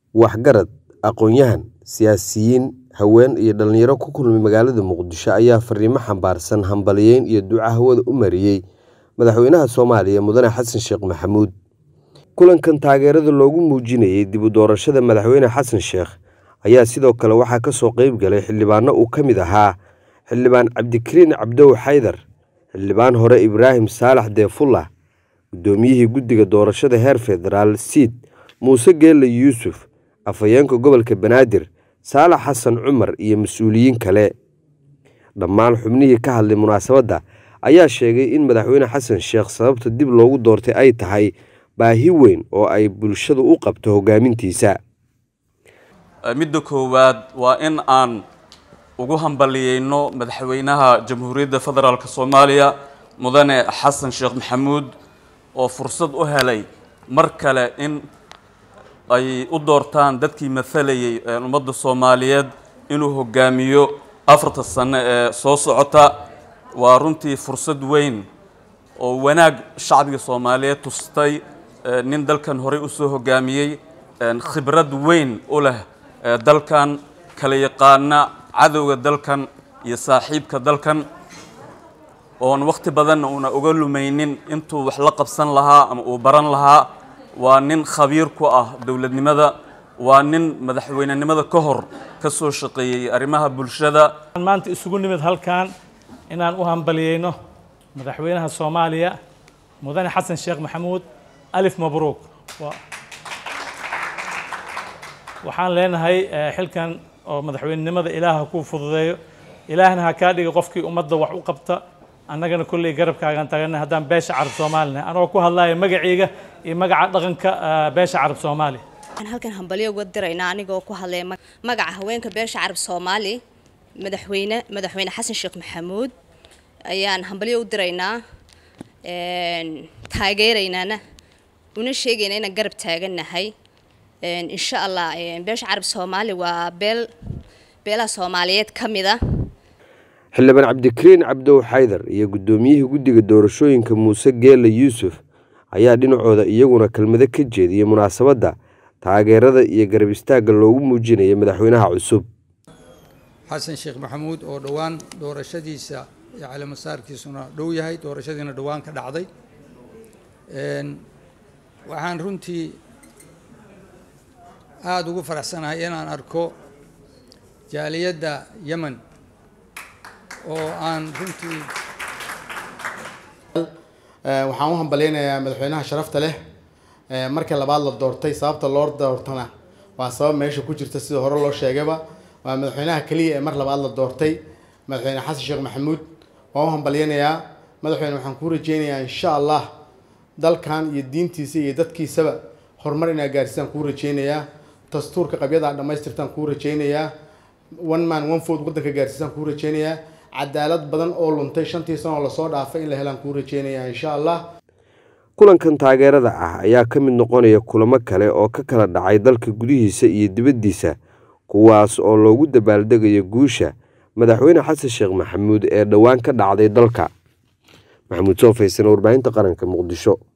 waxgarad, aqoon-yahan, siyaasiyiin, haween iyo dhalinyaro ku kulmay magaalada Muqdisho ayaa fariimo xambaarsan hambalyeyn iyo duco hawada u mariyay madaxweynaha Soomaaliya Mudane Xasan Sheekh Maxamuud. Kulankan taageerada loogu muujinayay dib u doorashada madaxweyne xasan sheekh ayaa sidoo kale waxaa ka soo qayb galay xildhibaano uu ka mid ahaa xildhibaan cabdikariin cabdow xaydar xildhibaan hore ibraahim saalax deefullah guddoomiyihii guddiga doorashada heer federaal siid muuse geelle yuusuf afhayeenka gobolka banaadir saalax xasan cumar iyo mas-uuliyiin kale dhammaan xubnihii ka hadlay munaasabadda ayaa sheegay in madaxweyne xasan sheekh sababta dib loogu doortay ay tahay baahi weyn oo ay bulshadu u qabto hoggaamintiisa midda koowaad waa in aan ugu hambaliyeyno madaxweynaha jamhuuriyadda federaalk soomaaliya mudane xasan sheekh maxamuud oo fursad u helay mar kale in ay u doortaan dadkii mathalayay ummadda soomaaliyeed inuu hogaamiyo afarta sano ee soo socota waa runtii fursad weyn oo wanaag shacbiga soomaaliyeed tustay nin dalkan horey usoo hogaamiyey khibrad weyn u leh dalkan kala yaqaana cadowga dalkan iyo saaxiibka dalkan oon wakhti badanna uuna uga lumaynin intuu wax la qabsan lahaa ama uu baran lahaa waa nin khabiir ku ah dowladnimada waa nin madaxweynenimada ka hor ka soo shaqeeyey arrimaha bulshada maanta isugu nimid halkan inaan u hambaliyeyno madaxweynaha soomaaliya mudane xasan sheekh maxamuud alif mabruuk waxaan leenahay xilkan oo madaxweynenimada ilaaha kuu fududeeyo ilaahna ha kaa dhiga qofkii ummadda wax u qabta annagana kolley garabkaagaan taagana haddaan beesha carab soomaalina anagoo ku hadlaya magacayga iyo magaca dhaqanka beesha carab soomaali waxaan halkan hambalyo uga diraynaa anigoo ku hadlaya magaca haweenka beesha carab soomaali madaxweyne madaxweyne xasan sheekh maxamuud ayaan hambalyo u diraynaa taageeraynaana una sheegayna inaan garab taagannahay insha allah beesha carab soomaali waa beel beelaha soomaaliyeed ka mid ah xildhibaan cabdikariin cabdow xaydar iyo guddoomiyihii guddiga doorashooyinka muuse geelle yuusuf ayaa dhinacooda iyaguna kelmado ka jeediyey munaasabadda taageerada iyo garab istaagga loogu muujinaya madaxweynaha cusub xasan sheekh maxamuud oo dhowaan doorashadiisa iyo caleemasaarkiisuna dhow yahay doorashadiina dhowaan ka dhacday waxaan runtii aada ugu faraxsanahay inaan arko jaaliyadda yemen oo aan runtii waxaan u hambalyeynayaa madaxweynaha sharafta leh markii labaad la doortay sababta loo doortana waa sabab meesha ku jirta sida hore loo sheegayba waa madaxweynaha keliya ee mar labaad la doortay madaxweyne xasan sheekh maxamuud waan u hambalyeynayaa madaxweyne waxaan kuu rajeynayaa insha allah dalkan iyo diintiisa iyo dadkiisaba horumar inaa gaarsiisaan kuu rajeynayaa dastuurka qabyada dhammaystirtaan kuu rajeynayaa one man one food waddanka gaarsiisaan kuu rajeynayaa cadaalad badan oo luntay shantii sanoo lasoo dhaafay in la helaan kuu rajeynayaa insha allah kulankan taageerada ah ayaa ka mid noqonaya kulamo kale oo ka kala dhacay dalka gudihiisa iyo dibaddiisa kuwaas oo loogu dabaaldegayo guusha madaxweyne xasan sheekh maxamuud ee dhowaan ka dhacday dalka maxamuud soo faysan warbaahinta qaranka muqdisho